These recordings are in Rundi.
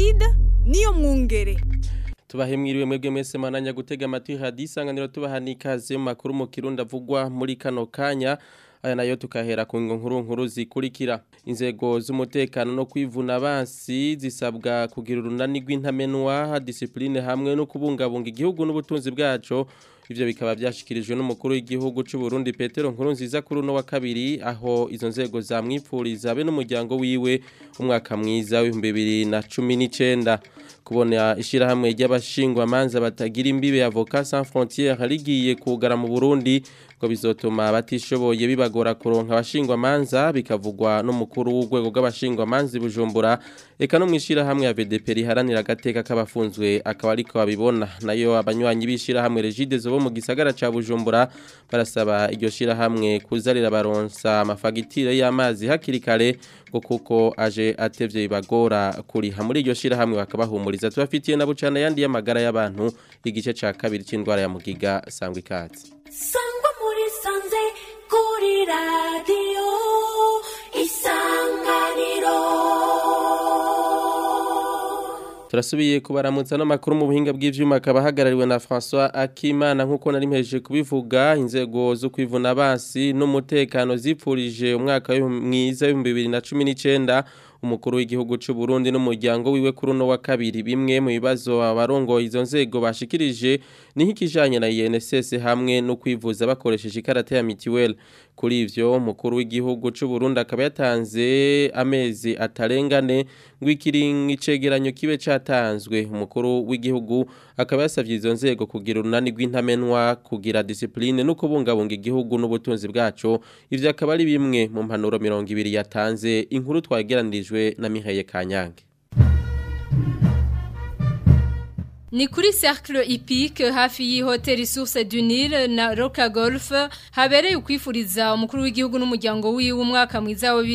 Placide niyo mwungere tubahemwiriwe mwebwe mwese mananya gutega amatwi hadisanganiro tubaha n'ikaze mu makuru mu kirundi avugwa muri kano kanya aya nayo tukahera ku nkuru nkuru zikurikira inzego z'umutekano no kwivuna abansi zisabwa kugira urunani rw'intamenwa disipline hamwe no kubungabunga igihugu n'ubutunzi bwaco ivyo bikaba byashikirijwe n'umukuru w'igihugu c'u Burundi Petero Nkurunziza kuri uno wa kabiri aho izo nzego zamwipfuriza be n'umuryango wiwe umwaka mwiza w'ibihumbi bibiri na cumi n'icenda kubona ishirahamwe ry'abashingwa manza batagira imbibe avoka sans frontières rigiye kugara mu Burundi ngo bizotuma abatishoboye bibagora kuronka abashingwa manza bikavugwa n'umukuru w'urwego rw'abashingwa manzi Bujumbura eka no mwishira hamwe ya VDP riharanira agateka k'abafunzwe akaba ariko babibona nayo abanywanyi bishira hamwe Regide zo mu gisagara ca Bujumbura barasaba iryo shira hamwe kuzarira baronsa amafagitire y'amazi hakiri kare ngo kuko aje atevye bibagora kuriha muri iryo shira hamwe bakabahumuriza tubafitiye na bucana yandi y'amagara y'abantu igice ca kabiri c'indwara ya mugiga sangwa ikatsi sangwa muri sanze kuri radiyo isanganiro turasubiye kubaramutsa n'amakuru mu buhinga bw'ivyuma akaba ahagarariwe na François Akimana nk'uko nari mpejeje kubivuga inzego zo kwivuna abansi n'umutekano zipfurije umwaka mwiza w'ibihumbi bibiri na cumi n'icenda umukuru w'igihugu c'u Burundi n'umuryango wiwe kuri uno wa kabiri bimwe mu bibazo abarongoye izo nzego bashikirije ni nk'ikijanye na INSS hamwe no kwivuza bakoresheje ikarata ya mitiweli kuri ivyo umukuru w'igihugu c'u Burundi akaba yatanze amezi atarengane ngo ikiringo icegeranyo kibe catanzwe umukuru w'igihugu akaba yasavye izo nzego kugira urunani rw'intamenwa kugira discipline no kubungabunga igihugu n'ubutunzi bwaco ivyo akaba ari bimwe mu mpanuro mirongo ibiri yatanze inkuru twageranijwe na Mihaye Kanyange Ni kuri Cercle Epique hafi y'ihoteli Source du Nil na Roca Golf habereye ukwifuriza umukuru w'igihugu n'umuryango wiwe umwaka mwiza wa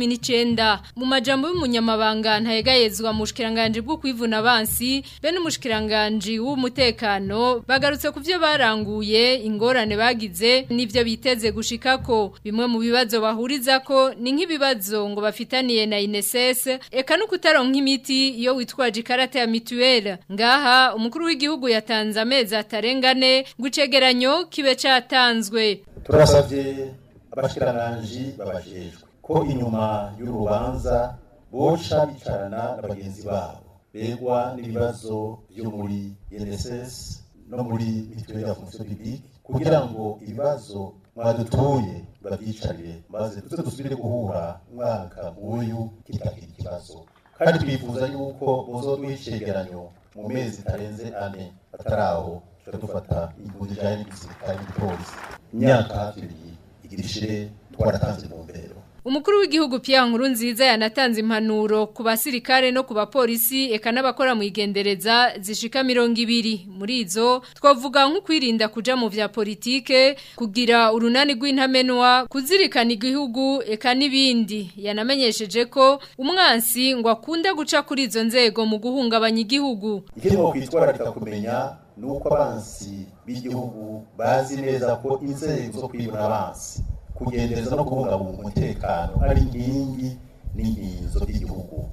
2019 mu majambo y'umunyamabanga ntayegayezwa mu shikiranganje bwo kwivuna abansi be n'umushikiranganje w'umutekano bagarutse ku byo baranguye ingorane bagize n'ivyo biteze gushikako bimwe mu bibazo bahuriza ko ni nk'ibibazo ngo bafitaniye na INSS eka no kutaronka imiti iyo witwaje ikarata ya mutuelle ngaha umukuru w'igihugu yatanze amezi atarengane gucegeranyo kibe catanzwe turasabye abashikiranganji babajejwe ko inyuma y'urubanza boca bicarana na bagenzi babo begwa n'ibibazo byo muri INSS no muri mituelle ya fonction publique kugira ngo ibibazo mwadutuye babyicarire maze tuze dusubire guhura umwaka nk'uyu kitakira ikibazo kandi twifuza yuko bozoduha icegeranyo mu mezi tarenze ane ataraho tuca dufata igihugu kijanye n'igisirikare n'igipolisi imyaka hafi ibiri igira ishire twaratanze mu mbero Umukuru w'igihugu Pierre Nkurunziza yanatanze impanuro ku basirikare no ku bapolisi eka n'abakora mu igendereza zishika 200 muri izo twavuga nko kwirinda kuja mu vya politike kugira urunani rw'intamenwa kuzirikana igihugu eka n'ibindi yanamenyesheje ko umwansi ngo akunda guca kuri izo nzego mu guhungabanya igihugu ikirimo kwitwararika kumenya nuko abansi b'igihugu bazi neza ko inzego zo kwibona abansi kugendereza no kubungabunga umutekano ari inkingi n'inkinzo by'igihugu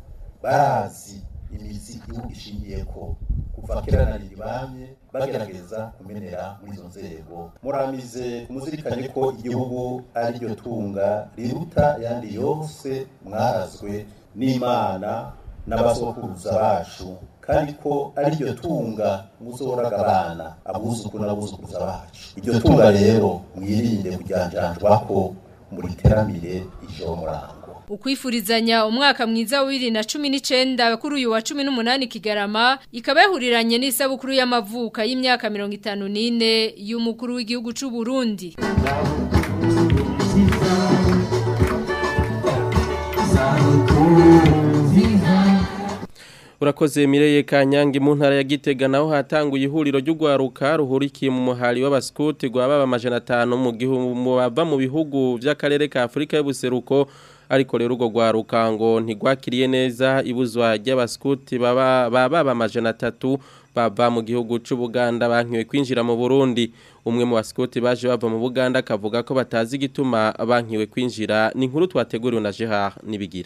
barazi imizi igihugu ishingiye ko kuva kera na ribamye bagerageza kumenera muri izo nzego muramize kumuzirikanye ko igihugu ari ryo tunga riruta yandi yose mwarazwe n'imana n'abasokuruza bacu kandi ko ari ryo tunga muzoraga abana abuzukuru n'abuzukuruza bacu iryo tunga rero mwirinde kujyanjanjwa ko muri teramire ijo murango ukwifurizanya umwaka mwiza wa 2019 kuri uyu wa 18 Kigarama ikaba yahuriranye n'isabukuru y'amavuka y'imyaka 54 y'umukuru w'igihugu c'u Burundi urakoze mireye kanyange mu ntara ya gitega naho hatanguye ihuriro ry'ugwaruka ruhurikiye mu muhari w'abaskuti rwababa amajana atanu mu gihugu bava mu bihugu by'akarere ka Afurika y'ubuseruko ariko rero urwo rwaruka ngo ntigwakiriye neza ibuzwa ry'abaskuti baba baba amajana atatu bava mu gihugu c'Ubuganda bankiwe kwinjira mu Burundi umwe mu baskuti baje bava mu Buganda akavuga ko batazi igituma bankiwe kwinjira ni inkuru twateguriwe na Gerard nibigira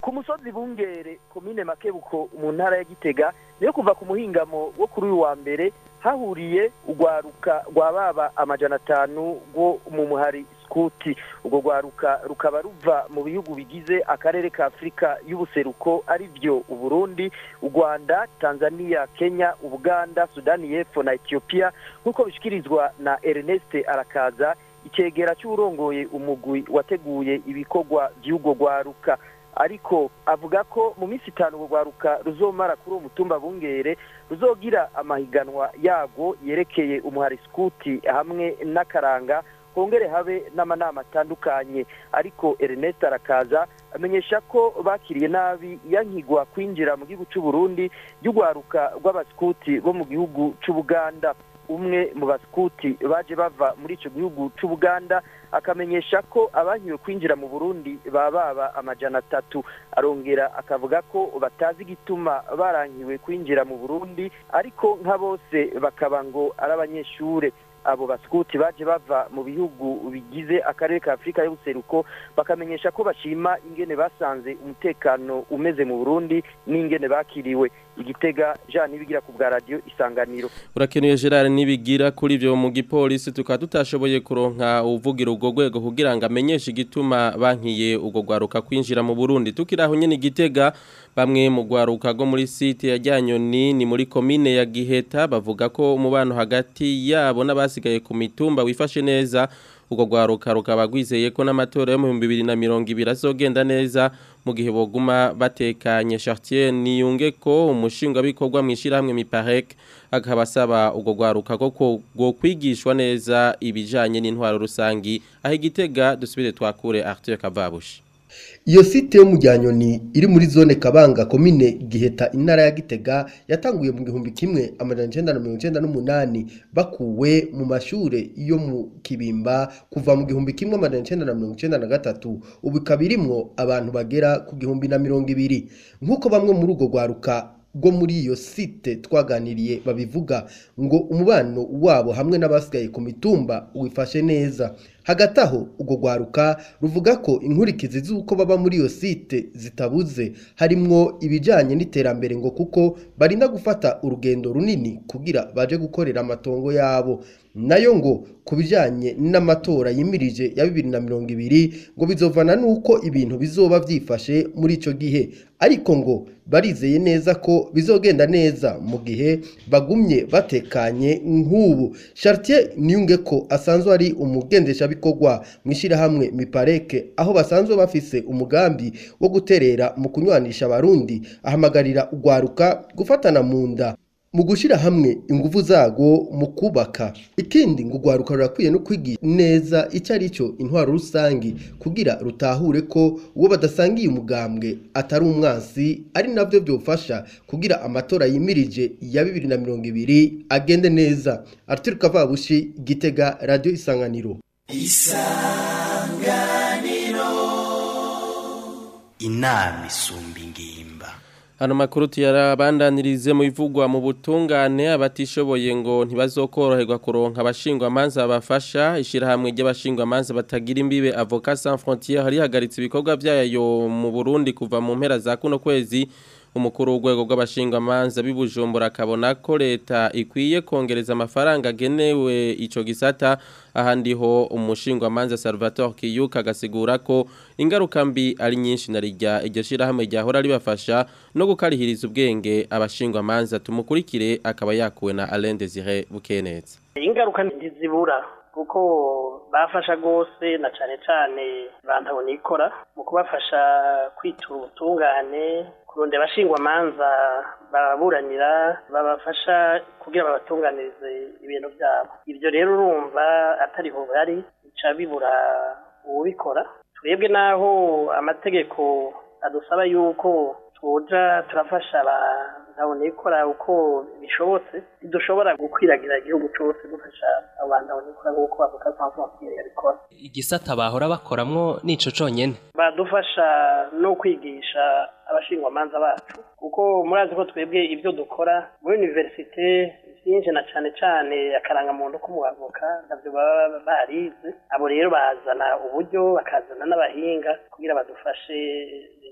ku musozi bungere komine makebuko mu ntara ya gitega niyo kuva ku muhingamo wo kuri uyu wa mbere hahuriye urwaruka rwa baba amajana atanu rwo mu muhari skuti urwo rwaruka rukaba ruva mu bihugu bigize akarere ka afurika y'ubuseruko ari byo uburundi u rwanda tanzania kenya ubuganda sudani y'epfo na etiyopiya nk'uko bishyikirizwa na ernest arakaza icyegera cy'urongoye umugwi wateguye ibikorwa by'urwo rwaruka ariko avuga ko mu minsi itanu urwo rwaruka ruzomara kuri uwo mutumba bungere ruzogira amahiganwa yarwo yerekeye umuhari skuti hamwe n'akaranga hongere habe n'amanama atandukanye ariko Ernest arakaza amenyesha ko bakiriye nabi yankigwa kwinjira mu gihugu cy'u Burundi ry'urwaruka rw'abaskuti bo mu gihugu cy'Ubuganda umwe mu baskuti baje bava muri icyo gihugu cy'Ubuganda akamenyesha ko abankiwe kwinjira mu Burundi bababa amajana atatu arongera akavuga ko batazi igituma barankiwe kwinjira mu Burundi ariko nka bose bakaba ngo ari abanyeshure abo baskuti baje bava mu bihugu bigize akarere ka Afurika y'ubuseruko bakamenyesha ko bashima ingene basanze umutekano umeze mu Burundi n'ingene bakiriwe igitega Jean nibigira ku bwa radio isanganiro urakenuye Gerard nibigira kuri ivyo mu gipolisi tukaba tutashoboye kuronka uvugira ubwo rwego kugira ngo amenyeshe igituma bankiye ubwo gwaruka kwinjira mu Burundi tukiraho nyene igitega bamwe mu gwaruka go muri site ya Ryanyoni ni muri commune ya Giheta bavuga ko umubano hagati yabo n'abasigaye ku mitumba wifashe neza ubwo gwaruka rukaba gwizeye ko n'amatora yo mu 2020 azogenda neza mu gihe boguma batekanye Chartier niyunge ko umushinga bikorwa mwishira hamwe miparek akaba asaba ubwo gwaruka ko go kwigishwa neza ibijanye n'intwaro rusangi aho igitega dusubire twakure Arthur Kavabushi iyo site yo mu Ryanyoni iri muri zone Kabanga komine Giheta intara ya Gitega yatanguye mu gihumbi kimwe amajana icenda na mirongo icenda n'umunani bakuwe mu mashure yo mu Kibimba kuva mu gihumbi kimwe amajana icenda na mirongo icenda na gatatu ubu ikaba irimwo abantu bagera ku gihumbi na mirongo ibiri nk'uko bamwe muri urwo rwaruka rwo muri iyo site twaganiriye babivuga ngo umubano wabo hamwe n'abasigaye ku mitumba wifashe neza hagati aho urwo rwaruka ruvuga ko inkurikizi z'uko baba muri iyo site zitabuze harimwo ibijyanye n'iterambere ngo kuko barinda gufata urugendo runini kugira baje gukorera amatongo yabo nayo ngo ku bijyanye n'amatora yimirije ya bibiri na mirongo ibiri ngo bizovana n'uko ibintu bizoba byifashe muri icyo gihe ariko ngo barizeye neza ko bizogenda neza mu gihe bagumye batekanye nk'ubu Chartier niyunge ko asanzwe ari umugendeshabikorwa mu ishyirahamwe mipareke aho basanzwe bafise umugambi wo guterera mu kunywanisha abarundi ahamagarira urwaruka gufatana mu nda mu gushyira hamwe ingufu zago mu kubaka ikindi ngo urwaruka rurakwiye no kwigisha neza icyo ari cyo intwaro rusange kugira rutahure ko uwo badasangiye umugambwe atari umwansi ari nabyo byofasha kugira amatora yimirije ya bibiri na mirongo ibiri agende neza Arthur Kavabushi Gitega Radio Isanganiro Isanganiro inama isumba ingimba Hano makuru tuyarabandanirize mu bivugwa mu butungane abatishoboye ngo ntibazokoroherwa kuronka abashingwa manza bafasha ishirahamwe ry'abashingwa manza batagira imbibe Avocat Sans Frontières hari hagaritse ibikorwa byayo mu Burundi kuva mu mpera za kuno kwezi umukuru w'urwego rw'abashingwa manza bibujumbura akabona ko leta ikwiye kongereza amafaranga agenewe ico gisata ahandi ho umushingwa manza Salvatore Kiyuka agasigura ko ingaruka mbi ari nyinshi na rijya iryo shirahamwe ryahora ribafasha no gukarihiriza ubwenge abashingwa manza tumukurikire akaba yakuwe na Alain Desire Bukeneza ingaruka ntizibura kuko bafasha rwose na cyane cyane bantabona ikora mu kubafasha kwitura ubutungane kurondera abashingwa manza baburanira babafasha kugira babatunganirize ibintu byabo ibyo rero urumva atariho bari bica bibura uwubikora twebwe naho amategeko adusaba yuko tuja turafasha abantu ikora uko bishobotse ntidushobora gukwiragira igihugu cyose dufasha abantu ikora nk'uko bavuga mpamvu bakwiriye bikora igisata bahora bakoramwo nico conyene badufasha no kwigisha abashingwamanza bacu kuko murazi ko twebwe ibyo dukora muri universite byinshi na cyane cyane akarangamuntu k'umuavoka nabyo baba barize abo rero bazana uburyo bakazana n'abahinga kugira badufashe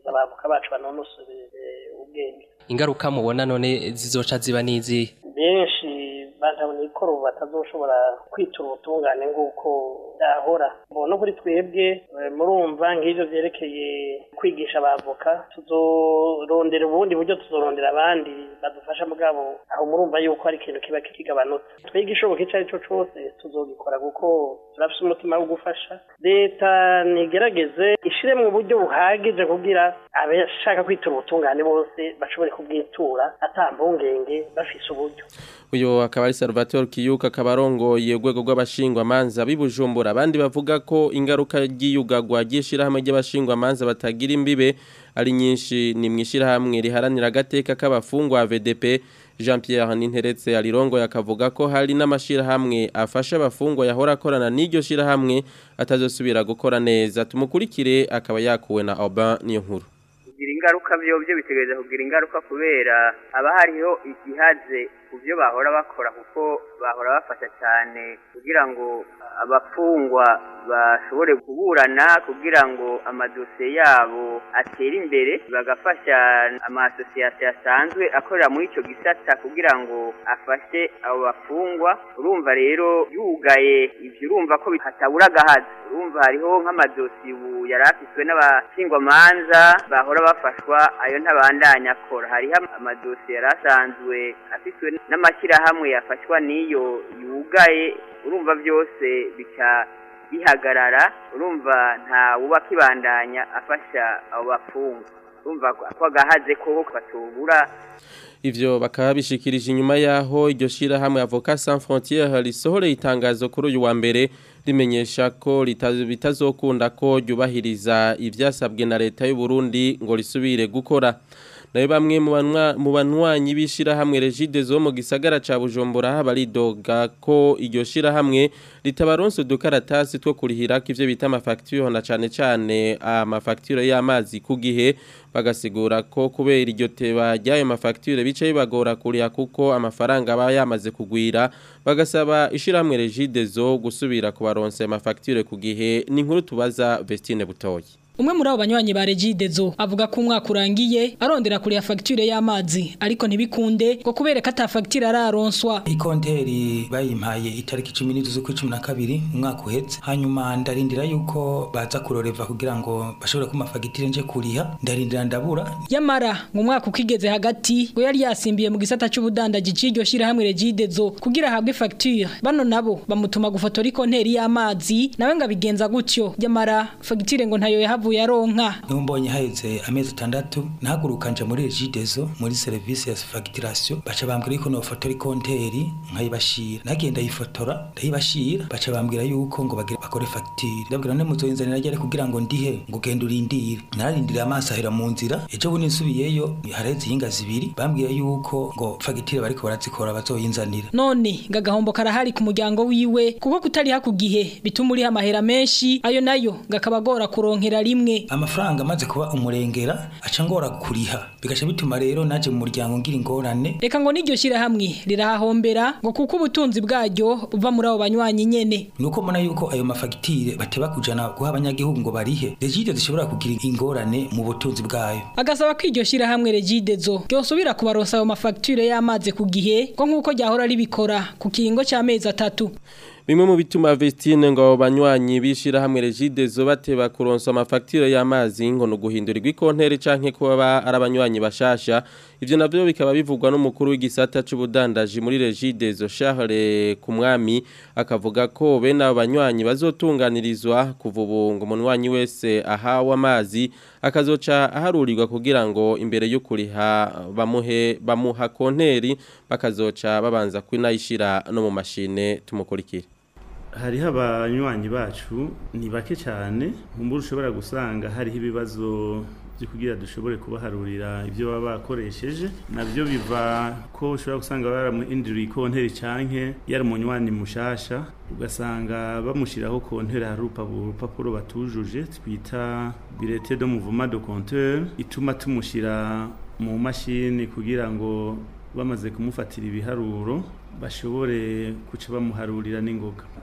kwimenyereza abavoka bacu banonosore ubwenge ingaruka mubona none zizoca ziba n'izihe benshi bantabona ikora ubu batazoshobora kwitura ubutungane nk'uko byahora no kuri twebwe murumva nk'ibyo byerekeye kwigisha abavoka tuzorondera ubundi buryo tuzorondera abandi badufasha mugabo aho murumva yuko ari ikintu kiba kigabanutse twebwe ishoboka icyo ari cyo cyose tuzogikora kuko turafite umutima wo gufasha leta nigerageze ishire mu buryo buhagije kugira abashaka kwitura ubutungane bose bashobore kubwitura ata mpungenge bafise uburyo uyu akaba ari Salvatore Kiyuka akaba arongoye urwego rw'abashingwamanza b'ibujumbura abandi bavuga ko ingaruka ry'iyugagwa ry'ishirahamwe ry'abashingwamanza batagira imbibe ari nyinshi ni mwishirahamwe riharanira agateka k'abafungwa VDP Jean Pierre Ninteretse alirongo yakavuga ko hari n'amashirahamwe afasha abafungwa yahora akorana n'iryo shirahamwe atazosubira gukora neza tumukurikire akaba yakuwe na Aubin niyo nkuru kugira ingaruka byo byo bitegereza kugira ingaruka kubera haba hariho igihaze ku byo bahora bakora kuko bahora bafasha cyane kugira ngo abafungwa bashobore kuburana kugira ngo amadosiye yabo atere imbere bagafasha amasosiyete asanzwe akorera muri icyo gisata kugira ngo afashe abo bafungwa urumva rero yugaye ibyo urumva ko hatabura agahazi urumva hariho nk'amadosiye ubu yari afiswe n'abashingwamanza bahora bafashwa ayo ntabandanya akora hariho amadosiye yari asanzwe afiswe n'amashyirahamwe yafashwa n'iyo yugaye urumva byose bica bihagarara urumva nta wuba akibandanya afasha abo bafungwa urumva ko agahaze ko batubura Ivyo bakaba bishikirije inyuma yaho iryo shirahamwe Avocat Sans Frontières risohoreye itangazo kuri uyu wa mbere rimenyesha ko bitazokunda ko ryubahiriza ivyasabwe na leta y'u Burundi ngo risubire gukora nayo bamwe mu banywanyi b'ishirahamwe Regide zo mu gisagara ca Bujumbura baridoga ko iryo shirahamwe ritabaronse udukaratasi two kurihira k'ivyo bita amafacture na cane cane amafacture y'amazi ku gihe bagasigura ko kubera iryo teba ry'ayo mafacture bice bibagora kuriha kuko amafaranga aba yamaze kugwira bagasaba ishirahamwe Regide zo gusubira kubaronse amafacture ku gihe ni inkuru tubaza Vestine Butoyi Umwe muri abo banywanyi ba Regidezo avuga ko umwaka urangiye arondera kuri ya facture y'amazi ariko ntibikunde ngo kubereka ata facture araronswa. Ikonteri bayimpaye itariki 10 z'ukwa 12 umwaka uhetse hanyuma ndarindira yuko baza kuroreva kugira ngo bashobore kuma fagitire nje kuriha ndarindira ndabura. Yamara ngo umwaka ukigeze hagati ngo yari yasimbiye mu gisata c'ubudandaji c'iryo shira hamwe Regidezo kugira habwe facture bano nabo bamutuma gufotora ikonteri y'amazi nawe ngabigenza gutyo yamara fagitire ngo ntayo yahavu yavuye aronka numbonye haheze amezi atandatu nahaguruka nje muri regidezo muri service ya facturation baca bambwira yuko nofotora ikonteri nkayibashira nagenda yifotora ndayibashira baca bambwira yuko ngo bagire bakore facture ndabwira ne muzoyinzanira ryari kugira ngo ndihe ngo genda urindire narindira amaso ahera mu nzira ejo bundi nsubiyeyo hareze inga zibiri bambwiye yuko ngo facture bariko barazikora bazoyinzanira none gagahombo karahari ku muryango wiwe kuko kutari hakugihe bituma uri amahera menshi ayo nayo gakabagora kuronkera rimwe amafaranga amaze kuba umurengera aca ngora kuriha bigaca bituma rero naje mu muryango ngira ingorane reka ngo n'iryo shyira hamwe rirahahombera ngo kuko ubutunzi bwaryo buva muri abo banywanyi nyene nuko mbona yuko ayo mafagitire bateba kujana guha abanyagihugu ngo barihe regide zishobora kugira ingorane mu butunzi bwayo agasaba ko iryo shyira hamwe regide zo ryosubira kubaronsa ayo mafagitire y'amazi ku gihe ko nk'uko ryahora ribikora ku kiringo cy'amezi atatu Bimwe mu bituma Vestine ngo banywanyi bishira hamwe Regide zo bateba kuronsa amafacture y'amazi ngo no guhindurirwa ikonteri canke kuba arabanywanyi bashasha ivyo navyo bikaba bivugwa n'umukuru w'igisata c'ubudandaji muri Regide zo Charles kumwami akavuga ko bene abanywanyi bazotunganirizwa kuva ubu ngo umunwanyi wese ahawe amazi akazoca aharurirwa kugira ngo imbere yo kuriha bamuhe bamuha konteri bakazoca babanza kwinayishira no mu mashine tumukurikira hariho abanywanyi bacu ni bake cyane nk'ubu ushobora gusanga hariho ibibazo byo kugira dushobore kubaharurira ibyo baba bakoresheje nabyo biva ko ushobora gusanga baramuhinduriye ikonteri canke yari umunywanyi mushasha ugasanga bamushyiraho konteri hari urupapuro batujuje twita birete do muvuma do compteur ituma tumushyira mu mashini kugira ngo bamaze kumufatira ibiharuro bashobore kuca bamuharurira n'ingoga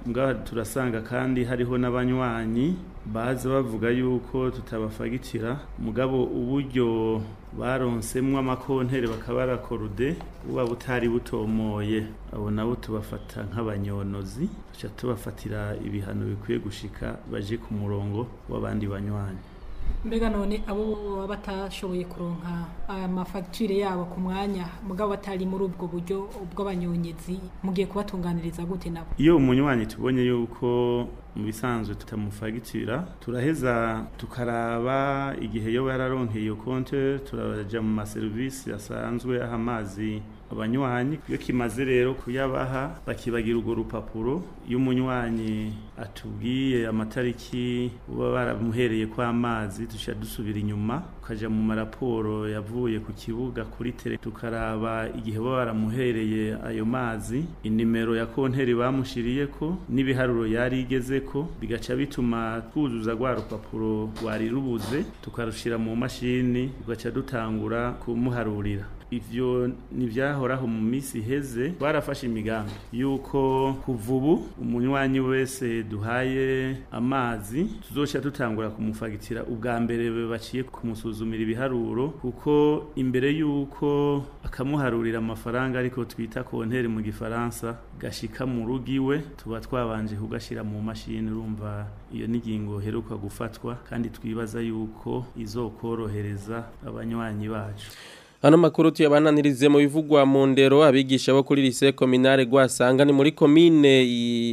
mugabo turasanga kandi hariho n'abanywanyi baza bavuga yuko tutabafagitira mugabo uburyo baronsemwo amakontere bakaba barakorude buba butari butomoye abo nabo tubafata nk'abanyonozi tuca tubafatira ibihano bikwiye gushika baje ku murongo w'abandi banywanyi mbega none abo baba batashoboye kuronka amafagitire yabo ku mwanya mugabo batari muri ubwo buryo bw'abanyonyezi mugiye kubatunganiriza gute nabo iyo umunywanyi tubonye yuko mu bisanzwe tutamufagitira turaheza tukaraba igihe yo yararonkeye iyo konte turaja mu maserivisi asanzwe aha amazi abanywanyi iyo kimaze rero kuyabaha bakibagira urwo rupapuro iyo umunywanyi atubwiye amatariki uba baramuhereye ko amazi dushya dusubira inyuma tukaja mu maraporo yavuye ku kibuga kuri tele tukaraba igihe baba baramuhereye ayo mazi inimero ya konteri bamushiriyeko n'ibiharuro yari igezeko bigaca bituma twuzuza rwa rupapuro rwari rubuze tukarushira mu mashini tugaca dutangura kumuharurira ivyo nivyahoraho mu misi iheze barafashe imigambi yuko kuva ubu umunywanyi wese duhaye amazi tuzoca dutangura kumufagitira ubwa mbere baciye kumusuzumira ibiharuro kuko imbere yuko akamuharurira amafaranga ariko twita konteri mu gifaransa gashika mu rugo iwe tuba twabanje kugashira mu mashini urumva iyo n'ingingo heruka gufatwa kandi twibaza yuko izokorohereza abanywanyi bacu Hano makuru tuyabananirize mu bivugwa mu ndero abigisha bo kuri lycée communale gwasanga ni muri commune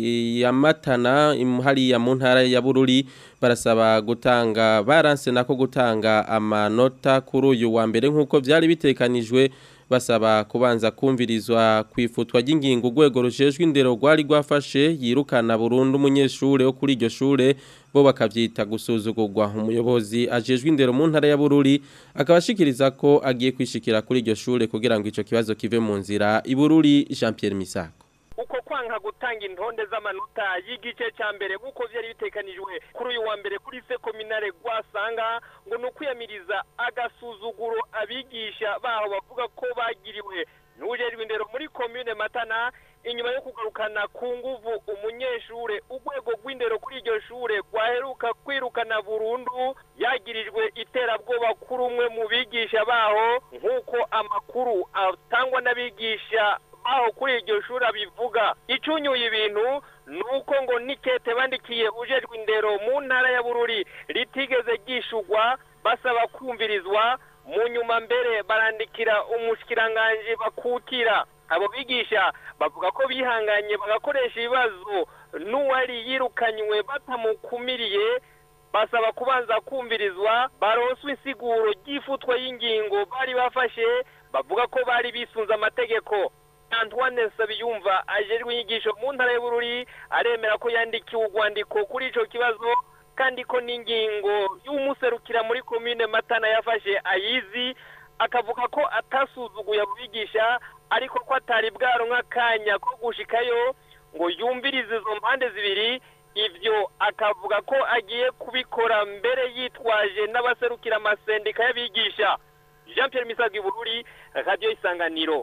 ya Matana imhari ya mu ntara ya Bururi barasaba gutanga baranse nako gutanga amanota kuri uyu wa mbere nkuko byari bitekanijwe basaba kubanza kumvirizwa kwifutwa ry'ingingo urwego rujejwe indero rwari rwafashe yirukana burundu umunyeshure wo kuri iryo shure bo bakavyita gusuzugurwa umuyobozi ajejwe indero mu ntara ya Bururi akabashikiriza ko agiye kwishikira kuri iryo shure kugira ngo ico kibazo kive mu nzira ibururi Jean Pierre Misako uko kwanka gutanga intonde z'amanota y'igice cya mbere nk'uko byari bitekanijwe kuri uyu wa mbere kuri se kominare rwasanga ngo ni ukwiyamiriza agasuzuguro abigisha baho bavuga ko bagiriwe n'ujejwe indero muri komune matana inyuma yo kugarukana ku nguvu umunyeshure urwego rw'indero kuri iryo shure rwaheruka kwirukana burundu yagirijwe iterabwoba kuri umwe mu bigisha baho nk'uko amakuru atangwa n'abigisha aho kuri iryo shuri abivuga icunyuye ibintu ni uko ngo nikete bandikiye ujejwe indero mu ntara ya bururi ritigeze ryishugwa basaba kumvirizwa mu nyuma mbere barandikira umushikiranganji bakukira abo bigisha bavuga ko bihanganye bagakoresha ibibazo n'uwari yirukanywe batamukumiriye basaba kubanza kumvirizwa baronswe insiguro ry'ifutwa y'ingingo bari bafashe bavuga ko bari bisunze amategeko Antoine Nsabiyumva ajejwe inyigisho mu ntara y'Bururi aremera ko yandikiwe urwandiko kuri ico kibazo kandi ko n'ingingo y'umuserukira muri commune Matana yafashe ayizi akavuga ko atasuzuguye abigisha ariko ko atari bwaronka kanya ko gushikayo ngo yumvirize izo mpande zibiri ivyo akavuga ko agiye kubikora mbere yitwaje n'abaserukira amasendika y'abigisha Jean Pierre Misagi Bururi Radio Isanganiro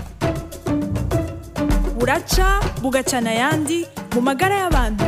buraca bugacana ayandi mu magara y'abantu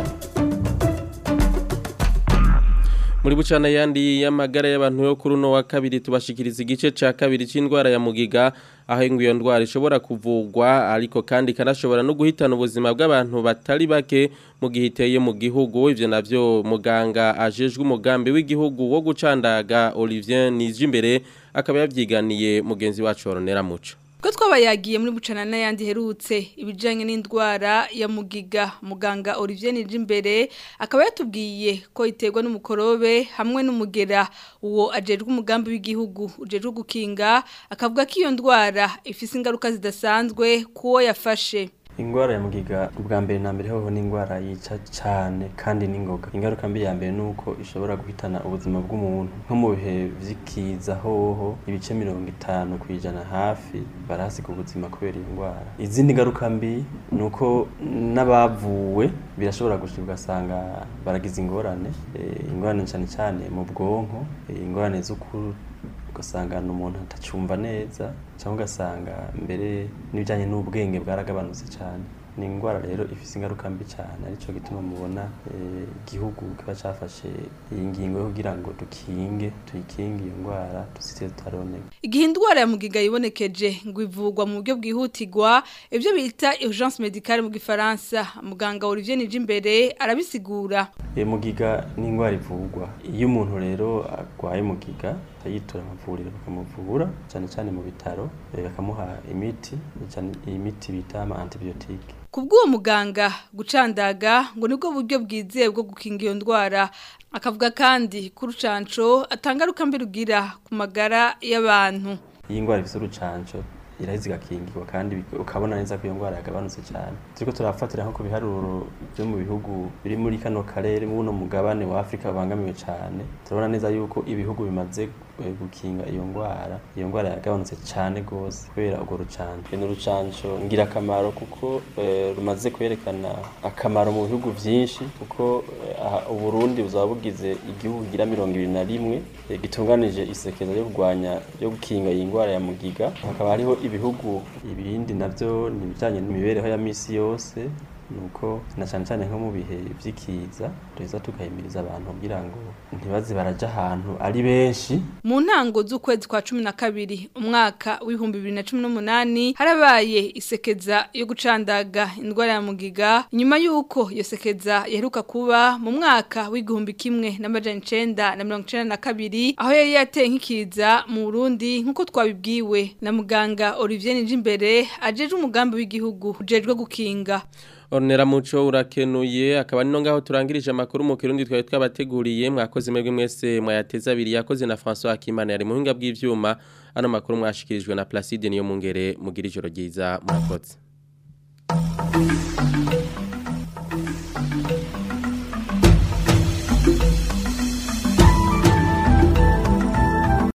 muri bucana yandi y'amagara y'abantu yo kuri uno wa kabiri tubashikiriza igice ca kabiri c'indwara ya mugiga aho iyo ndwara ishobora kuvugwa ariko kandi kanashobora no guhitana ubuzima bw'abantu batari bake mu gihe iteye mu gihugu ivyo navyo muganga ajejwe umugambi w'igihugu wo gucandaga Olivier Nijimbere akaba yavyiganiye mugenzi wacu Oronera Muco ko twabayagiye muri bucana n'ayandi herutse ibijyanye n'indwara ya mugiga muganga Olivier Nijimbere akaba yatubwiye ko iterwa n'umukorobe hamwe n'umugera uwo ajejwe umugambi w'igihugu ujejwe gukinga akavuga ko iyo ndwara ifise ingaruka zidasanzwe kuwo yafashe ingwara ya mugiga ubwa mbere na mbere hoho ni ingwara yica cyane kandi n'ingoga ingaruka mbi ya mbere nuko ishobora guhitana ubuzima bw'umuntu nko mu bihe vy'ikiza hoho ibice mirongo itanu ku ijana hafi barahasiga ubuzima kubera iyo ngwara izindi ngaruka mbi ni uko n'abavuwe birashobora gushika ugasanga baragize ingorane e, ingorane cyane cyane mu bwonko e, ingorane z'ukuru ugasanga umuntu atacumva neza cyangwa ugasanga mbere n'ibijyanye n'ubwenge bwaragabanutse cyane ni indwara rero ifise ingaruka mbi cyane arico gituma mubona eh, igihugu kiba cafashe iyi ngingo yo kugira ngo dukinge tuyikinge iyo ndwara tuzite tutaroneka Igihe indwara ya mugiga yibonekeje ngo ivugwa mu buryo bwihutirwa ivyo bita urgence médicale mu gifaransa muganga Olivier Nijimbere arabisigura E, mugiga ni indwara ivurwa iyo umuntu rero arwaye mugiga yitura amavuriro bakamuvura cyane cyane mu bitaro eh, bakamuha imiti cyane imiti bita ama antibiotique Kubw'uwo muganga gucandaga ngo nibwo buryo bwizewe bwo gukinga iyo ndwara akavuga kandi ko urucanco atangaruka mbi rugira ku magara y'abantu iyi ndwara ifite urucanco iraheze igakingirwa kandi bik- ukabona neza ko iyo ndwara yagabanutse cyane turiko turafatira nko ku biharuro byo mu bihugu biri muri kano karere mu buno mugabane wa Afrika babangamiwe cyane turabona neza yuko ibihugu bimaze eh, gukinga iyo ndwara iyo ndwara yagabanutse cyane gose kubera urwo rucanco ni urucanco ngirakamaro kuko eh, rumaze kwerekana akamaro mu bihugu vyinshi kuko eh, aha Uburundi buzaba bugize igihugu gira mirongo ibiri na rimwe eh, gitunganije isekeza yo kurwanya yo gukinga iyi ndwara ya mugiga hakaba hariho ibihugu ibindi navyo ni ibijanye n'imibereho ya misi yose nuko na cyane cyane nko mu bihe vy'ikiza tuza tukahimiriza abantu kugira ngo ntibaze baraja ahantu ari benshi mu ntango z'ukwezi kwa cumi na kabiri umwaka w'ibihumbi bibiri na cumi n'umunani harabaye isekeza yo gucandaga indwara ya mugiga nyuma y'uko iyo sekeza yaheruka kuba mu mwaka w'igihumbi kimwe n'amajana icenda na mirongo icenda na kabiri aho yari yateye nk'ikiza mu burundi nk'uko twabibwiwe na muganga olivier nijimbere ajejwe umugambi w'igihugu ujejwe gukinga Ornera muco urakenuye akaba nino ngaho turangirije amakuru mu kirundi twari twabateguriye mwakoze mwebwe mwese mwayateza abiri yakoze na François Akimana yari muhinga bw'ivyuma ano makuru mwashikirijwe na Placide niyo mungere mugira ijoro ryiza murakoze